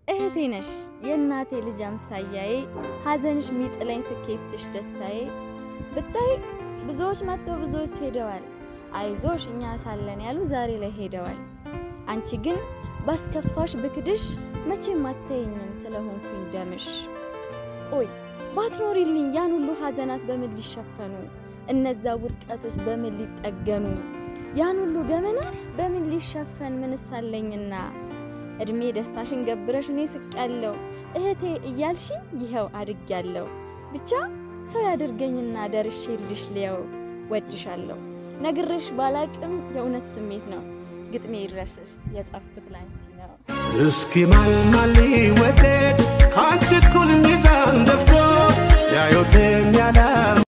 እህቴ ነሽ የእናቴ ልጅ አምሳያዬ፣ ሐዘንሽ ሚጥለኝ ስኬትሽ ደስታዬ። ብታይ ብዙዎች መጥተው ብዙዎች ሄደዋል፣ አይዞሽ እኛ ሳለን ያሉ ዛሬ ላይ ሄደዋል። አንቺ ግን ባስከፋሽ ብክድሽ መቼም አታየኝም ስለሆንኩኝ ደምሽ። ቆይ ባትኖሪልኝ ያን ሁሉ ሐዘናት በምን ሊሸፈኑ? እነዛ ውድቀቶች በምን ሊጠገኑ? ያን ሁሉ ገመና በምን ሊሸፈን? ምንሳለኝና እድሜ ደስታሽን ገብረሽ እኔ ስቄያለሁ እህቴ እያልሽኝ ይኸው አድጌያለሁ። ብቻ ሰው ያድርገኝና ደርሼልሽ ልየው ወድሻለሁ። ነግሬሽ ባላቅም የእውነት ስሜት ነው ግጥሜ ይድረስሽ የጻፍኩት ላንቺ ነው። እስኪ ማልማል ወደድ ከአንቺ እኩል ሚዛን ደፍቶ ሲያዩት የሚያላ